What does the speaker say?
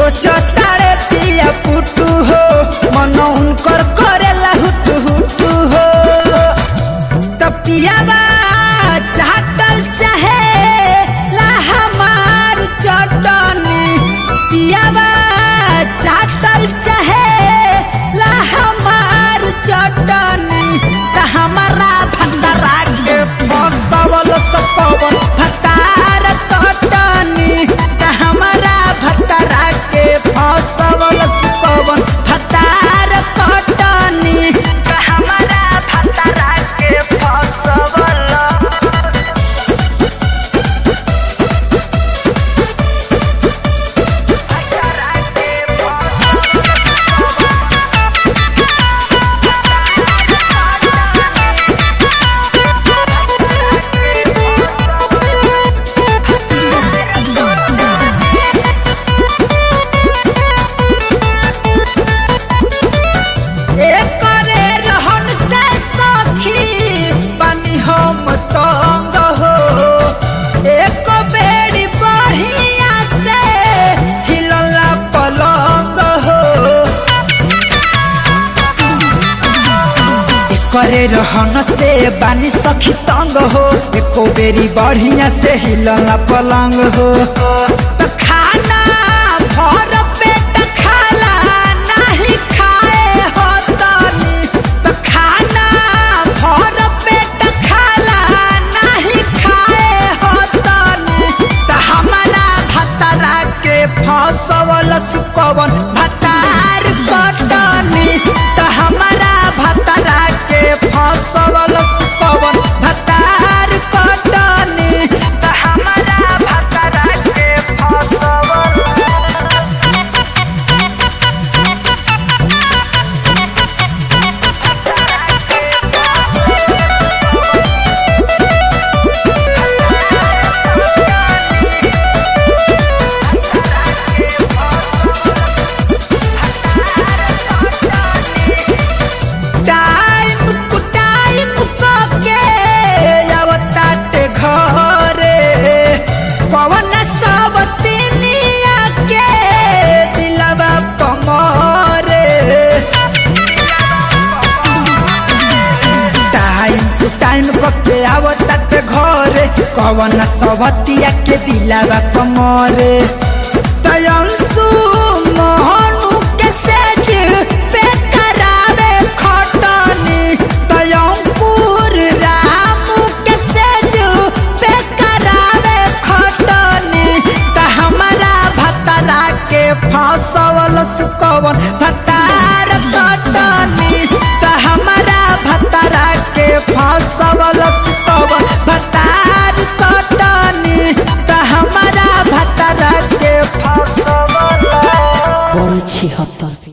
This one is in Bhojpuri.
सोचो तारे पिया पुटू हो मन उनकर करेला हुटू हुटू हो तो पियावा चाटल चाहे ला हमार चटनी पियावा चाटल चाहे ला हमार चटनी त हमारा भंडारा के फसवल सपवन भतार कटनी त हमारा भतारा के फसवल सपवन भतार कटनी त हमारा भतारा के फसवल एकरे रहन से सखी बनी हम तंग हो एक बेरी बढ़िया से हिलला पलंग हो करे रहन से बानी सखी तंग हो एको बेरी बढ़िया से हिलला पलंग हो त खाना भर पेट खाला नहीं खाए हो तनी त खाना भर पेट खाला नहीं खाए हो तनी त हमारा भतरा के फसवल सुकवन भतार कटनी त हमारा भतरा के फसवल सुकवन भतार कटनी त हमारा भतरा के फसवल टाइम टू टाइम के आवताटे घरे पवन सब तिनिया के दिलवा पमरे टाइम टू टाइम के आवताटे घरे कवन सबतिया के दिलवा पमरे तयंसु मोह